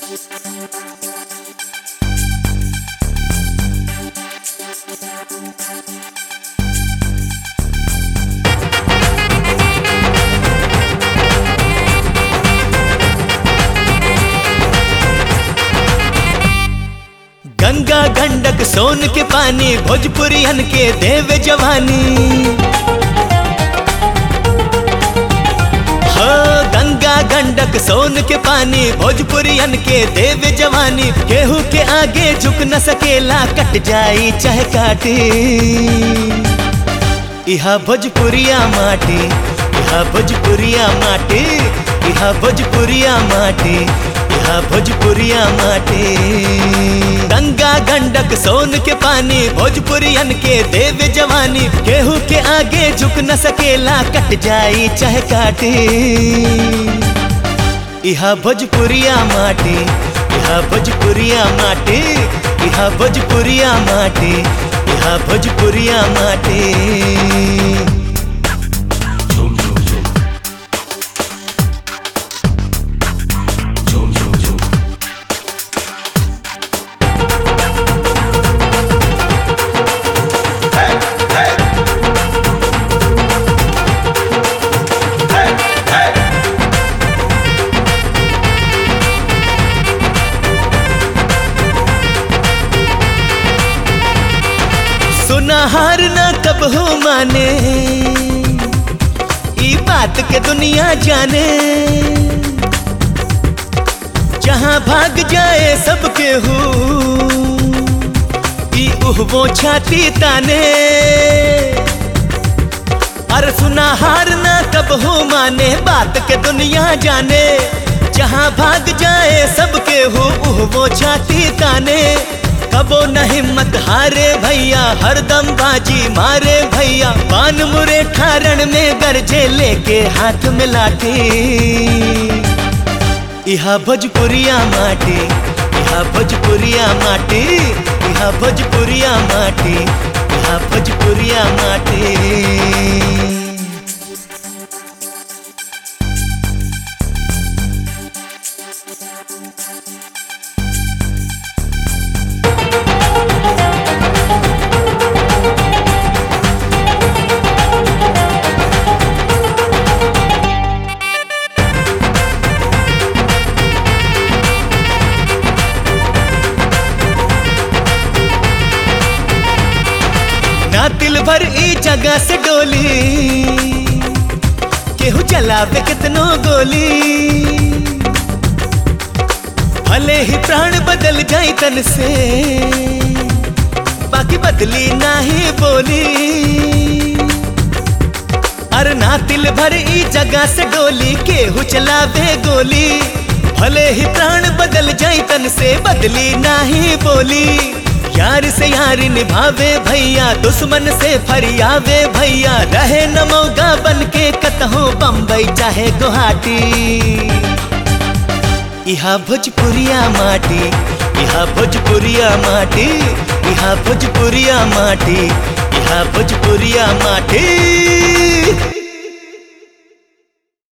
गंगा गंडक सोन के पानी भोजपुरियन के देव जवानी हो गंगा गंडक सोन के पानी भोजपुरियन के देव जवानी केहू के आगे झुक न सकेला कट जाई चाहे काटी इहा भोजपुरिया माटी इहा भोजपुरिया माटी इहा भोजपुरिया माटी इहा भोजपुरिया माटी गंगा गंडक सोन के पानी भोजपुरियन के देव जवानी केहू के आगे झुक न सकेला कट जाई चाहे काटी इहा भोजपुरिया माटी इहा भोजपुरिया माटी इहा भोजपुरिया माटी इहा भोजपुरिया माटी सुनहार न कब हो माने ई बात के दुनिया जाने जहाँ भाग जाए सबके हो ई उहबो छाती ताने अरे सुनहार न कब हो माने बात के दुनिया जाने जहाँ भाग जाए सबके हो उहबो छाती ताने कबो न हिम्मत हारे भैया हरदम बाजी मारे भैया पान मुरे ठारण में गरजे लेके हाथ में लाठी इहा भोजपुरिया माटी इहा भोजपुरिया माटी इहा भोजपुरिया माटी इहा भोजपुरिया माटी ना दिल भर ई जगह से डोली केहू चलावे कितनो गोली भले ही प्राण बदल जाई तन से बाकी बदली नाही बोली अरे ना दिल भर ई जगह से डोली केहू चलावे गोली भले ही प्राण बदल जाई तन से बदली नाही बोली यार से यार निभावे भैया दुश्मन से फरियावे भैया रहे न मौगा बन के कतहो बम्बई चाहे गुवाहाटी इहा भोजपुरिया माटी इहा भोजपुरिया माटी इहा भोजपुरिया माटी इहा भोजपुरिया माटी